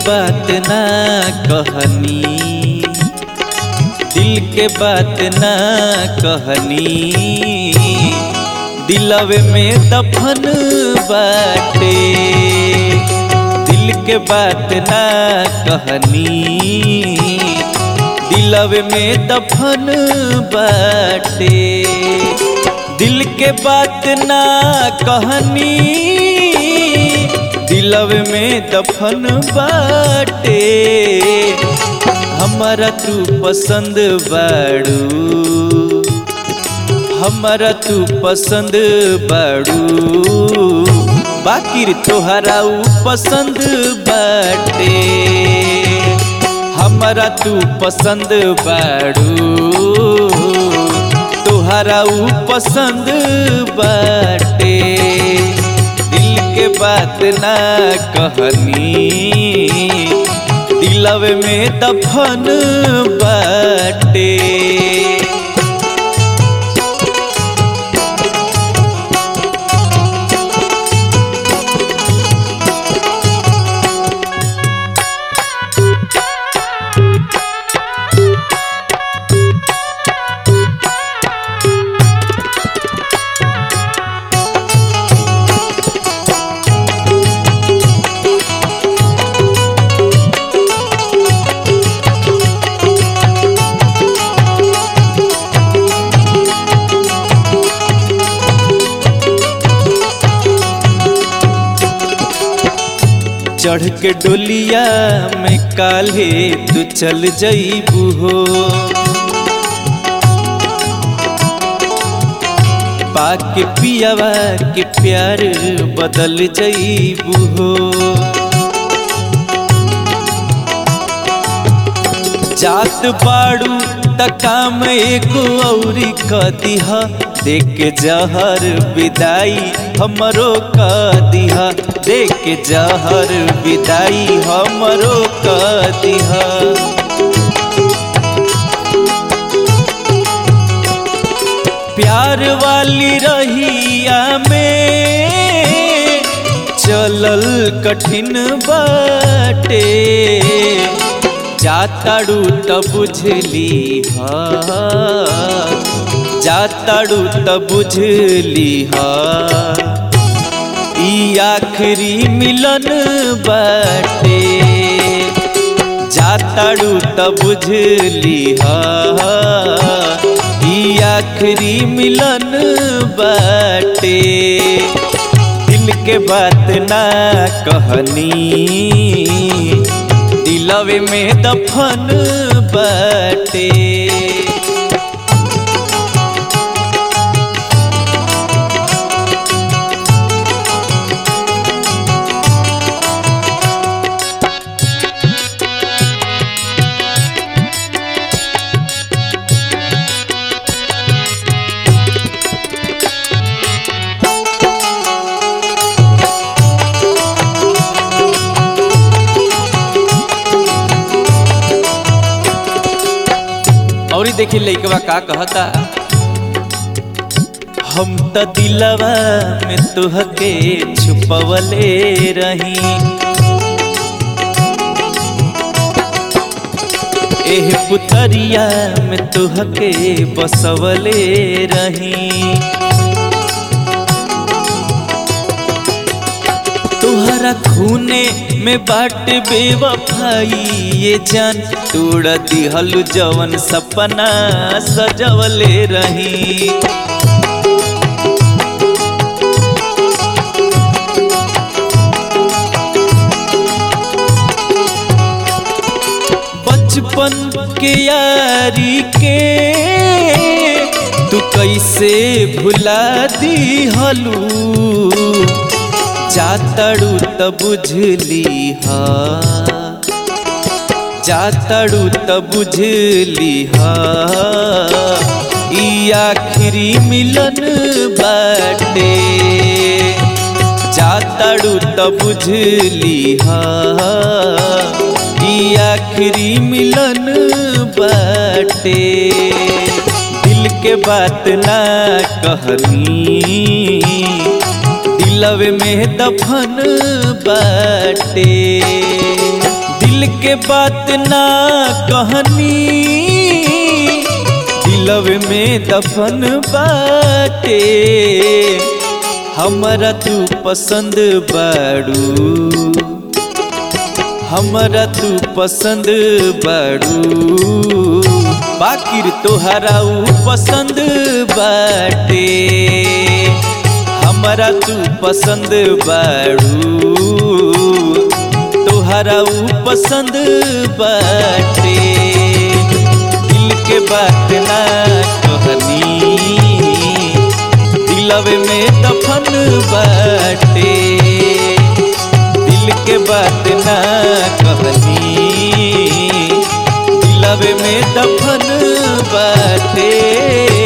बात ना कहनी दिल के बात ना कहनी दिलवे में दफन बाटे दिल के बात ना कहनी दिलवे में दफन बाटे दिल के बात ना कहनी दिलवे में दफन बाटे हमारा तू पसंद बाड़ू हमारा तू पसंद बाड़ू बाकी तोहरा ऊ पसंद बाटे हमारा तू पसंद बाड़ू तोहरा ऊ पसंद बाटे दिल के बात ना कहनी दिलवे में दफन बाटे चढ़ के डोलिया में काले तू चल जईबू हो पाके पियावा के प्यार बदल जईबू हो जात बाड़ू तकाम एगो औरी क दिहा देख के जहर विदाई हमरो क दिहा देख के जहर विदाई हमरो क दिहा प्यार वाली रहिया में चलल कठिन बाटे जाताड़ू त बुझली हा जाताड़ू त बुझली हा ई आखिरी मिलन बाटे जाताड़ू त बुझली हा ई आखिरी मिलन बाटे दिल के बात ना कहनी दिलवे में दफन बाटे और देखी लइकवा का कहता हम त दिलवा में तुहके छुपवले रही एह पुतरिया में तुहके बसवले रही तुहरा खूने में बाट बेवफाई ये जान तोड़ दिहल जवन सपना सजवले रही बचपन के यारी के तू कैसे भुला दी हलू जातड़ू त बुझली हा जातड़ू त बुझली हा ई आखिरी मिलन बाटे जातड़ू त बुझली हा ई आखिरी मिलन बाटे दिल के बात ना कहनी दिलवे में दफन बाटे दिल के बात ना कहनी दिलवे में दफन बाटे हमरा तू पसंद बाड़ू हमरा तू पसंद बाड़ू बाकिर तोहरा ऊ पसंद बाटे हमरा तू पसंद बाड़ू तोहरा ऊ पसंद बाटे दिल के बात ना कहनी दिलवे में दफन बाटे दिल के बात ना कहनी दिलवे में दफन बाटे